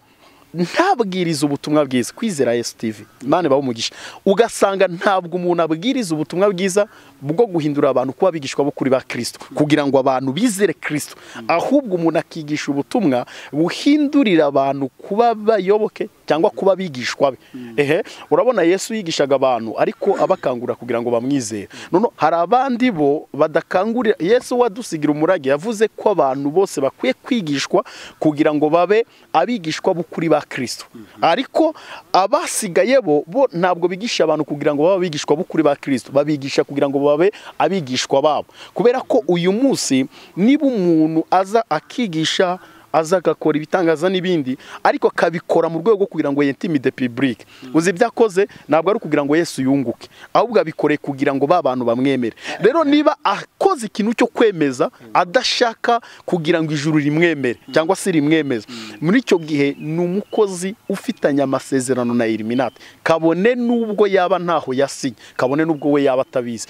ntabwiriza ubutumwa bwiza kwizera yesu tivi imana ibaho umugisha ugasanga ntabwo umuntu abwiriza ubutumwa bwiza bwo guhindura abantu kuba abigishwa bo kuri ba kirisito kugira ngo abantu bizere kirisito ahubwo umuntu akigisha ubutumwa buhindurira abantu kuba bayoboke cyangwa kuba abigishwa be ehe urabona yesu yigishaga abantu ariko abakangurira kugira ngo bamwizere noneho hari abandi bo badakangurira yesu wadusigira umurage yavuze ko abantu bose bakwiye kwigishwa kugira ngo babe abigishwa b'ukuri ba kirisito ariko abasigaye bo bo ntabwo bigisha abantu kugira ngo babe abigishwa b'ukuri ba kirisito babigisha kugira ngo babe abigishwa babo kubera ko uyu munsi niba umuntu aza akigisha aza agakora ibitangaza n'ibindi ariko akabikora mu rwego rwo kugira ngo yentimide pibulike uzi ibyo akoze ntabwo ari ukugira ngo yesu yunguke ahubwo abikoreye kugira ngo ba bantu bamwemere rero niba akoze ikintu cyo kwemeza adashaka kugira ngo ijuru rimwemere cyangwa se rimwemeze muri icyo gihe ni umukozi ufitanye amasezerano na iriminati kabone n'ubwo yaba ntaho yasinye kabone n'ubwo we yaba atabizi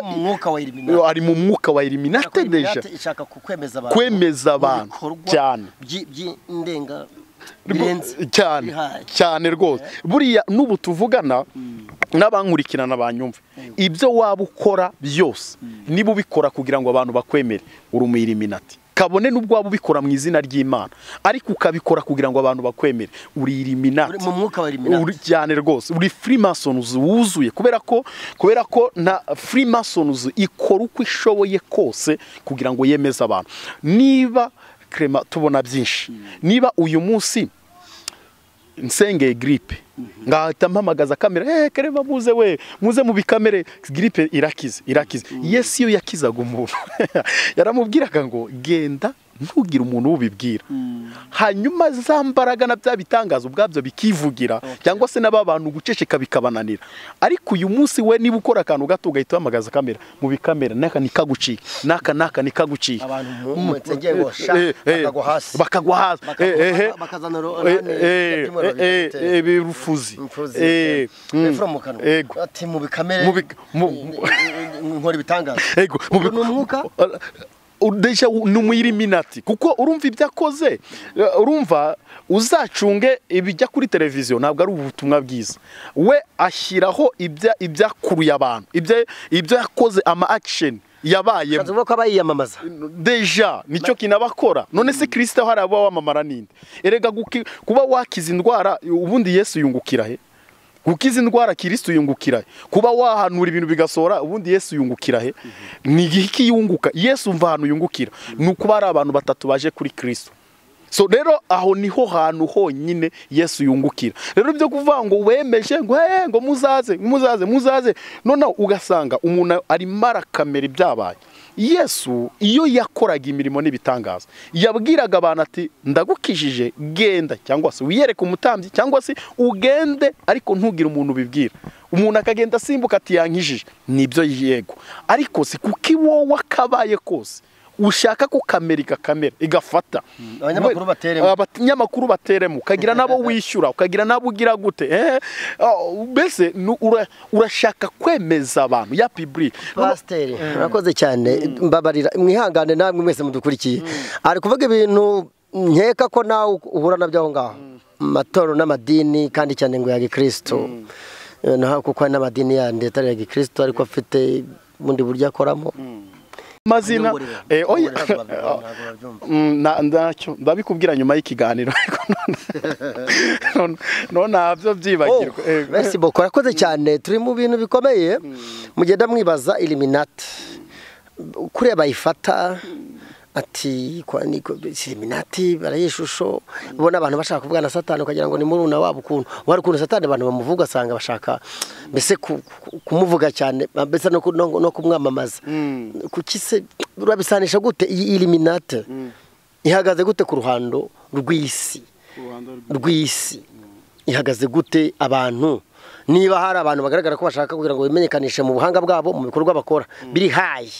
Yaba ari mu mwuka wa Illuminati. ari mu mwuka wa iriminati deja Illuminati ishaka ku- kwemeza abantu kwemeza abantu ibikorwa cyane byi- by'indenga Rwo- birenze cyane bihaye. cyane rwose buriya n'ubu tuvugana n'abankurikirana banyumva ibyo waba ukora byose niba ubikora kugira ngo abantu bakwemere uri umwiriminati kabone n'ubwo waba ubikora mu izina ry'imana ariko ukabikora kugira ngo abantu bakwemere uri iriminati Uri mu mwuka wa Illuminati. uri cyane rwose uri freemason wuzuye kubera ko kubera ko na freemason ikora uko ishoboye kose kugira ngo yemeze abantu niba krema tubona byinshi niba uyu munsi nsengeye giripe ngahita mpamagaza kamera eee kereba muze we muze mu bikamere giripe irakize irakize yesi iyo yakizaga umuntu yaramubwiraga ngo genda ntugire umuntu ubibwira hanyuma za mbaraga na bya bitangaza ubwabyo bikivugira cyangwa se n'aba bantu guceceka bikabananira ariko uyu munsi we niba ukora akantu gato ugahita uhamagaza kamera mu bikamera n'aka nikagucika n'aka n'aka nikagucika Abantu mutegeye bosha, Eh, eh, bakagwa hasi. bakagwa hasi Bakagwa- Eh, eh. bakazana ro- Eh, orane, eh, umutima eh, eh, urabifite. eh, birufuzi Mfuzi, Eh, mm. refura mu kanwa. Ego. Ati mu bikamere Mu bik- mu- mu- nkora ibitangaza Ego, mu Ngo bik- ni umwuka Uh, uh, deja wu- ni umuyiriminati kuko urumva ibyo akoze uh, urumva uzacunge ibijya kuri televiziyo ntabwo ari ubutumwa bwiza we ashyiraho ibya- ibyakuruye abantu ibya- ibyo yakoze ama akisheni yabayemo uvuga ko aba yiyamamaza deja nicyo kinabakora none se kirisita hari aba wamamara ninde erega guki- kuba wakiza indwara ubundi yesu yungukira he gukiza indwara kirisita yungukira he kuba wahanura ibintu bigasohora ubundi yesu yungukira he ni iki yunguka yesu umva ahantu yungukira ni ukuba hari abantu batatu baje kuri kirisita so rero aho niho hantu honyine yesu yungukira rero byo kuvuga ngo wemeje ngo hey, ngo muzaze muzaze muzaze noneho ugasanga umuntu arimo arakamera ibyabaye yesu iyo yakoraga imirimo n'ibitangaza yabwiraga abantu ati ndagukijije genda cyangwa se wiyereke umutambyi cyangwa se ugende ariko ntugire umuntu ubibwira umuntu akagenda asimbuka ati yankijije nibyo yego ariko si kuko iwowe akabaye kose ushaka ko kamera igakamera igafata Abanyamakuru bateremo. abanyamakuru bateremo ukagira n'abo wishyura ukagira n'abo ugira gute eh, oh, mbese nu- ura- urashaka kwemeza abantu ya piburi pasiteri murakoze cyane mbabarira mwihangane namwe mwese mudukurikiye ari kuvuga ibintu nkeka ko nawe uhura nabyo aho ngaho mu matorero n'amadini kandi cyane ngo ya gikirisitu naho kuko hari n'amadini yandi atari ya gikirisitu ariko afite ubundi buryo akoramo amazina Niyongorere. eh, oya Ntabwo babyumva. Mm, na- ndacyo ndabikubwira nyuma y'ikiganiro ariko none- none ntabyo byibagirwa Eh, Merci beaucoup urakoze cyane turi mu bintu bikomeye mugenda mwibaza iliminati kuriya bayifata ati kwa niko iliminati barayishusho ubona abantu bashaka kuvuga na satani ukagira ngo ni muruna wabo ukuntu wari ukuntu satani abantu bamuvuga asanga bashaka mbese ku- ku- kumuvuga cyane mbese no ku- no no kumwamamaza kuki se urabisanisha gute iyi iliminati ihagaze gute ku ruhando rw'isi rw'isi ihagaze gute abantu niba hari abantu bagaragara ko bashaka kugira ngo bimenyekanishe mu buhanga bwabo mu bikorwa bakora biri hayi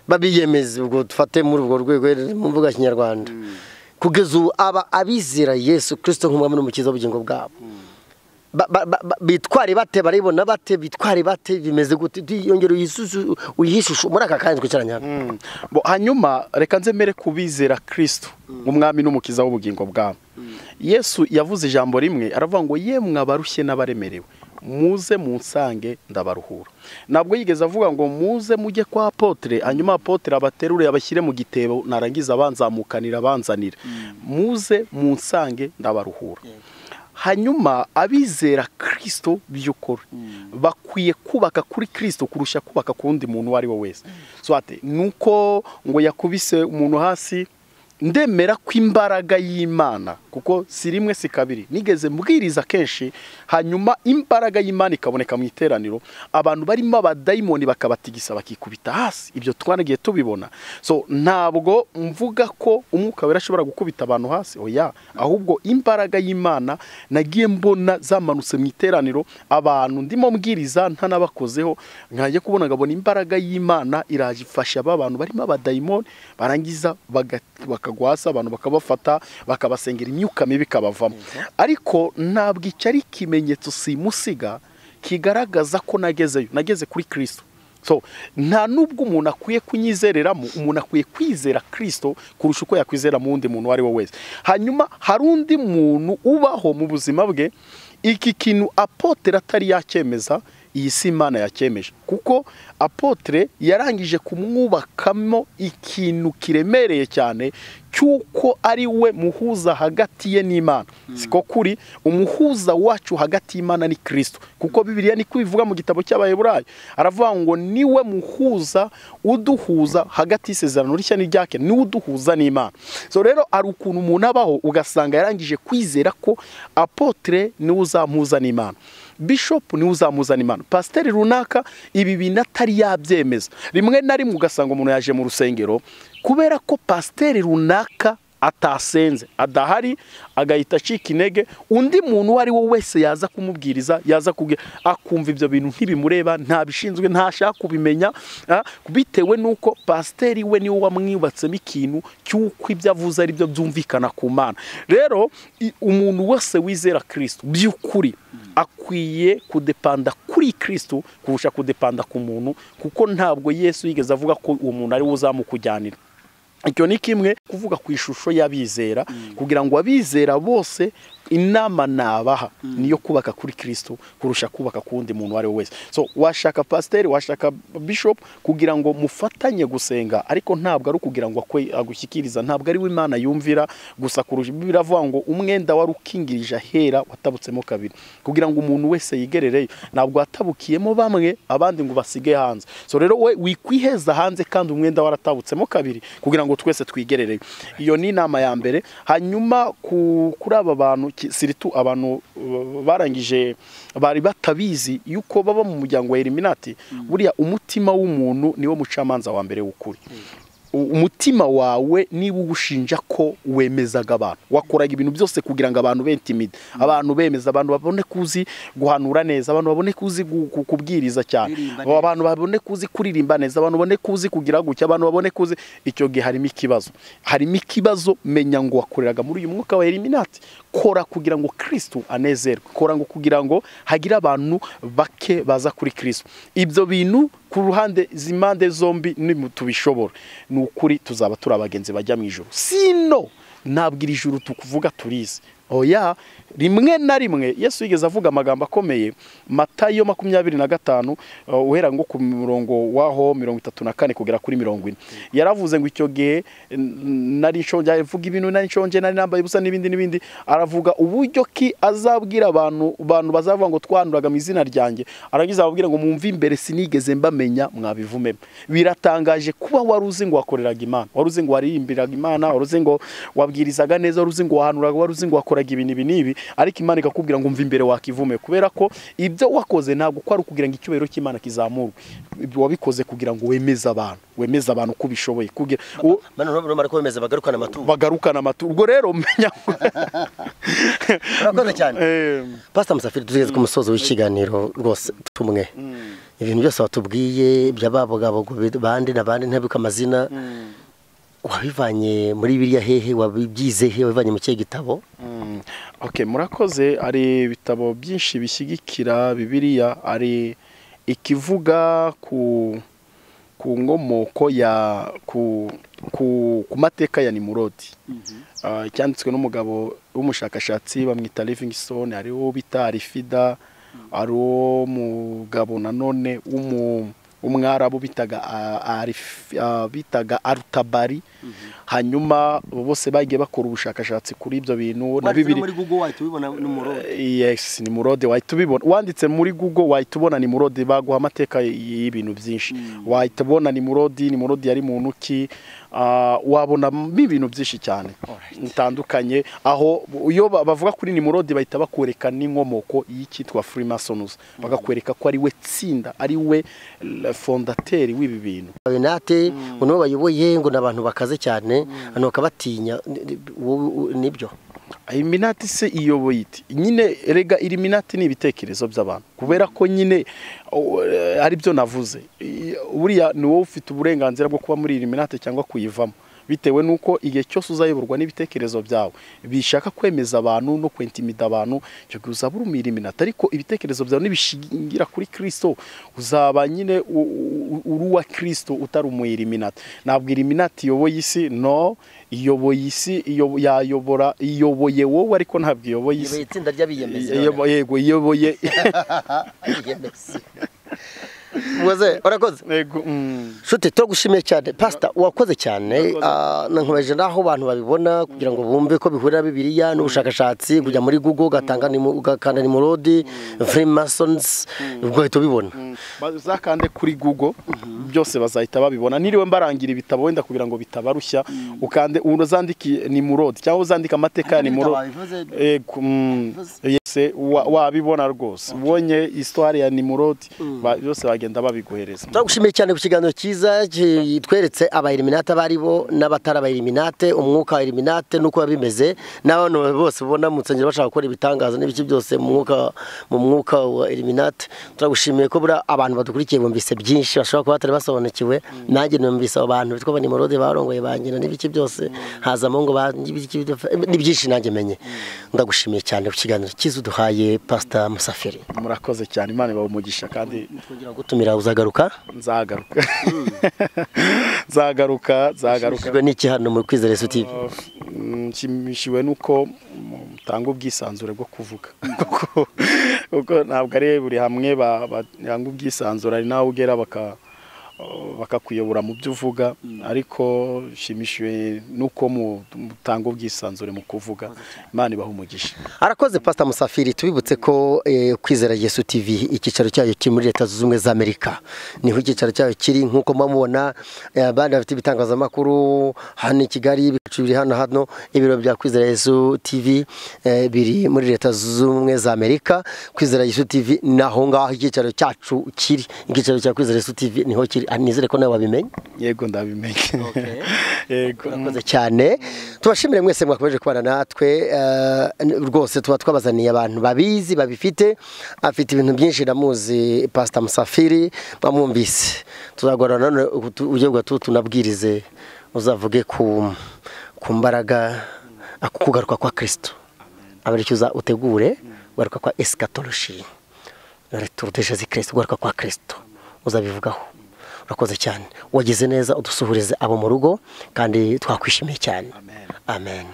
babiyemeza ubwo dufate muri urwo rwego mu mvuga ya kinyarwanda kugeza ubu aba abizera yesu kirisito nk'umwami n'umukiza w'ubugingo bwabo Ba- ba- ba- ba- bitware bate baribona bate bitware bate bimeze gute yongera uyishusho muri aka kanya twicaranye hano Mm. Bo, hanyuma reka nzemere kubizera kristo umwami n'umukiza w'ubugingo bwabo yesu yavuze ijambo rimwe aravuga ngo yemwe abarushye n'abaremerewe muze munsange ndabaruhura ntabwo yigeze avuga ngo muze mujye kwa apotere hanyuma apotere abaterure abashyire mu gitebo narangiza abanzamukanira abanzanira muze munsange ndabaruhura hanyuma abizera kirisito by'ukuri bakwiye kubaka kuri kirisito kurusha kubaka ku wundi muntu uwo ari we wese so ati nuko ngo yakubise umuntu hasi ndemera ko imbaraga y'imana kuko si rimwe si kabiri nigeze mbwiriza kenshi hanyuma imbaraga y'imana ikaboneka mu iteraniro abantu barimo abadayimoni bakabatigisa bakikubita hasi ibyo twaragiye tubibona so ntabwo mvuga ko umwuka wera ashobora gukubita abantu hasi oya ahubwo imbaraga y'imana nagiye mbona zamanutse mu iteraniro abantu ndimo mbwiriza ntanabakozeho nkajya kubona ngabona imbaraga y'imana iraje ifasha ba bantu barimo abadayimoni barangiza baga- bakagwa hasi abantu bakabafata bakabasengera imyuka mibi ikabavamo ariko ntabwo icyo ari ikimenyetso simusiga kigaragaza ko nagezeyo nageze kuri kirisito so nta n'ubwo umuntu akwiye kunyizereramo umuntu akwiye kwizera kirisito kurusha uko yakwizera mu wundi muntu uwo ari we wese hanyuma hari undi muntu ubaho mu buzima bwe iki kintu apotera atari yacyemeza iyi si imana yakemeje kuko apotre yarangije kumwubakamo ikintu kiremereye cyane cy'uko ari we muhuza hagati ye n'imana siko kuri umuhuza wacu hagati y'imana ni kirisito kuko bibiriya ni kwivuga mu gitabo cy'abaheburayo aravuga ngo ni we muhuza uduhuza hagati y'isezerano rishya n'iryake niwe uduhuza n'imana so rero hari ukuntu umuntu abaho ugasanga yarangije kwizera ko apotre niwe uzamuhuza n'imana bishopu niwe uzamuzana imana pasiteri runaka ibi bintu atari yabyemeza rimwe na rimwe ugasanga umuntu yaje mu rusengero kubera ko pasiteri runaka atasenze adahari agahita acika intege undi muntu uwo ari we wese yaza kumubwiriza yaza kubwira akumva ibyo bintu ntibimureba ntabishinzwe ntashaka kubimenya bitewe n'uko pasiteri we niwe wamwubatsemo ikintu cy'uko ibyo avuze ari byo byumvikana ku mana rero umuntu wese wizera kirisito by'ukuri akwiye kudepanda kuri kirisito kurusha kudepanda ku muntu kuko ntabwo yesu yigeze avuga ko uwo muntu ari we uzamukujyanira icyo ni kimwe kuvuga ku ishusho y'abizera kugira ngo abizera bose inama nabaha niyo kubaka kuri kirisito kurusha kubaka ku wundi muntu uwo ari we wese so washaka pasiteri washaka bishopu kugira ngo mufatanye gusenga ariko ntabwo ari ukugira ngo agushyikiriza ntabwo ari we imana yumvira gusa kurusha biravuga ngo umwenda wari ukingirije ahera watabutsemo kabiri kugira ngo umuntu wese yigerereyo ntabwo watabukiyemo bamwe abandi ngo basige hanze so rero we wikwiheza hanze kandi umwenda waratabutsemo kabiri kugira ngo twese twigerereyo iyo ni inama ya mbere hanyuma kuri aba bantu siritu abantu barangije bari batabizi yuko baba mu muryango wa eliminati buriya umutima w'umuntu niwo mucamanza wa mbere w'ukuri umutima wawe niba ugushinja ko wemezaga abantu wakoraga ibintu byose kugira ngo abantu bentimide abantu bemeza abantu babone kuzi guhanura neza abantu babone kuzi kubwiriza cyane abantu babone kuzi kuririmba neza abantu babone kuzi kugira gutya abantu babone kuzi icyo gihe harimo ikibazo harimo ikibazo menya ngo wakoreraga muri uyu mwuka wa eliminati kora kugira ngo kirisito anezerwe kora ngo kugira ngo hagire abantu bake baza kuri kirisito ibyo bintu ku ruhande z'impande zombi tubishobora ni ukuri tuzaba turi abagenzi bajya mu ijoro sino ntabwo iri joro tukuvuga turizi oya rimwe na rimwe yesu yigeze avuga amagambo akomeye matayo makumyabiri na gatanu uhera ngo ku murongo waho mirongo itatu na kane kugera kuri mirongo ine yaravuze ngo icyo gihe nari nshonje avuga ibintu nari nshonje nari nambaye ubusa n'ibindi n'ibindi aravuga uburyo ki azabwira abantu abantu bazavuga ngo twanuraga mu izina ryanjye aragize ababwira ngo mwumve imbere sinigeze mbamenya mwabivume biratangaje kuba wari uzi ngo wakoreraga imana wari uzi ngo waririmbiraga imana wari uzi ngo wabwirizaga neza wari uzi ngo wahanuraga wari uzi ngo wakoraga wakoraga ibintu ibi n'ibi ariko imana ikakubwira ngo mva imbere wakivume kubera ko ibyo wakoze ntabwo ko ari ukugira ngo icyubahiro cy'imana kizamurwe wabikoze kugira ngo wemeze abantu wemeze abantu uko ubishoboye kugira urabona ko bemeza bagarukana amaturo bagarukana amaturo ubwo rero menya urakoze cyane pasita musafiri tugeze ku musozo w'ikiganiro rwose tumwe ibintu byose watubwiye by'ababogabo bandi na bandi ntabibuke amazina wabivanye muri biriya hehe wabibyize he wabivanye mu kihe gitabo murakoze hari ibitabo byinshi bishyigikira bibiriya hari ikivuga ku ku nkomoko ya ku ku mateka ya nimurodi cyanditswe n'umugabo w'umushakashatsi bamwita Livingstone hari uwo bita arifida hari uwo mugabo nanone w'umu umwarabu bitaga arutabari hanyuma bose bagiye bakora ubushakashatsi kuri ibyo bintu na bibiri ni murode wahita ubibona wanditse muri google wahita ubona ni murode baguha amateka y'ibintu byinshi wahita ubona ni murode ni murode yari muntu ki wabonamo ibintu byinshi cyane bitandukanye aho iyo bavuga kuri nimurodi bahita bakwereka n'inkomoko y'icyitwa furimasonuzi bakakwereka ko ari we tsinda ari we fondateri w'ibi bintu nate nibo bayoboye ngo ni abantu bakaze cyane abantu bakabatinya nibyo iminati se iyoboye iti nyine rega iriminati ni ibitekerezo by'abantu kubera ko nyine ari byo navuze buriya ni wowe ufite uburenganzira bwo kuba muri iriminati cyangwa kuyivamo bitewe n'uko igihe cyose uzayoborwa n'ibitekerezo byawe bishaka kwemeza abantu no kwentimida abantu icyo gihe uzaba urumira iminota ariko ibitekerezo byawe nibishingira kuri kirisito uzaba nyine u- u- uri uwa kirisito utari umuyiriminati ntabwo iriminati iyoboye isi no iyoboye isi iyobo- yayobora iyoboye wowe ariko ntabwo iyoboye isi iyoboye itsinda ry'abiyemezi Iyobo- yego iyoboye abiyemezi muze urakoze Yego, mm. nshuti turagushimiye cyane pasita wakoze cyane ah, na nkomeje n'aho abantu babibona kugira ngo bumve ko bihurira bibiriya n'ubushakashatsi kujya muri google ugatanga nimu- ugakanda nimurodi freemasons ubwo uhita ubibona bazakande kuri google byose bazahita babibona niriwe mbarangira ibitabo wenda kugira ngo bitabarushya ukande uzandike nimurodi cyangwa uzandike amateka ya Harimo nimurodi ibitabo bivuze- Yego, mm, yose wa- wabibona rwose ubonye histoire ya nimurodi ba- byose bagenda babiguhereza turagushimiye cyane ku kiganiro cyiza kitweretse abayiriminate abo ari bo n'abatari abayiriminate umwuka wa eliminate n'uko biba bimeze n'abantu bose ubona mu nsengero bashaka gukora ibitangaza n'ibiki byose mu mwuka mu mwuka wa eliminate turagushimiye ko buriya abantu badukurikiye bumvise byinshi bashobora kuba batari basobanukiwe nanjye numvise abo bantu bitwa banimorode barongoye bangira n'ibiki byose hazamo ngo ba- n'ibiki- n'ibyinshi nanjye menye ndagushimiye cyane ku kiganiro cyiza uduhaye pasita musafiri murakoze cyane imana ibaha umugisha kandi twongera gutumira uzagaruka nzagaruka nzagaruka nzagaruka nshimishijwe n'iki hano muri kwizera yesu tv Mm, nshimishijwe nuko mutanga ubwisanzure bwo kuvuga kuko kuko ntabwo ari buri hamwe ba- batanga ubwisanzure ari n'aho ugera baka- bakakuyobora mu byo uvuga ariko nshimishijwe nuko mu- mutanga ubwisanzure mu kuvuga imana ibaha umugisha arakoze pasita musafiri tubibutse ko eh, kwizera yesu tv icyicaro cyayo kiri muri leta zunze ubumwe za amerika niho icyicaro cyayo kiri nk'uko muba mubona eh, abandi bafite ibitangazamakuru hano i kigali ibicu biri hano hano ibiro bya kwizera yesu tv eh, biri muri leta zunze ubumwe za amerika kwizera yesu tv ni aho ngaho icyicaro cyacu kiri icyicaro cya kwizera yesu tv niho kiri Ah, nizere ko nawe wabimenye yego ndabimenye yego murakoze cyane tubashimire mwese mwakomeje kubana natwe eh, rwose tuba twabazaniye abantu babizi babifite afite ibintu byinshi ndamuzi pasita musafiri bamwumvise tuzagorana nanone utu- uburyo bwa tu tunabwirize uzavuge ku ku mbaraga ku kugaruka kwa kirisito abaricyo uza utegure kugaruka kwa esikatoloshi returdeshe zikirisi ugaruka kwa kirisito uzabivugaho urakoze cyane wagize neza udusuhurize abo mu rugo kandi twakwishimiye cyane amen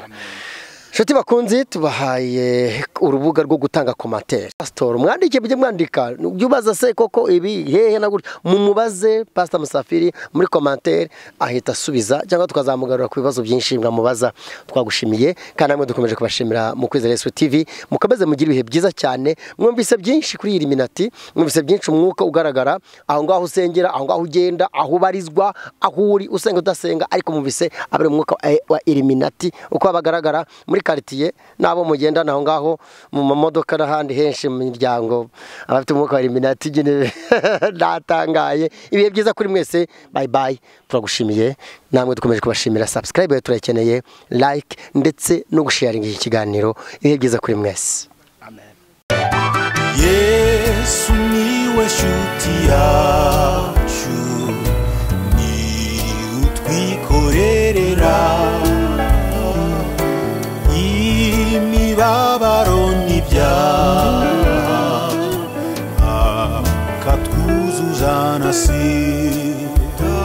inshuti bakunzi tubahaye urubuga rwo gutanga komantere pasitori mwandike mujye mwandika ujye ubaza se koko ibi hehe na gutya mumubaze pasita musafiri muri komantere ahita asubiza cyangwa tukazamugarura ku bibazo byinshi mwamubaza twagushimiye kandi namwe dukomeje kubashimira mu kwizera yesu tv mukomeze mugire ibihe byiza cyane mwumvise byinshi kuri iyi minati mwumvise byinshi umwuka ugaragara aho ngaho usengera aho ngaho ugenda aho ubarizwa aho uri usenga udasenga ariko mwumvise abari mu mwuka wa- wa eliminati uko bagaragara muri karitsiye n'abo mugendana aho ngaho mu mamodoka n'ahandi henshi mu miryango abafite umwuka wa eliminati nyine ndatangaye ibihe byiza kuri mwese bayi bayi turagushimiye namwe dukomeje kubashimira sabusikarayibe turayikeneye like ndetse no gusharinga iki kiganiro ibihe byiza kuri mwese yesu niwe shuti yacu ni utwikorerera imibabaro n'ibyaha akatwuzuzana si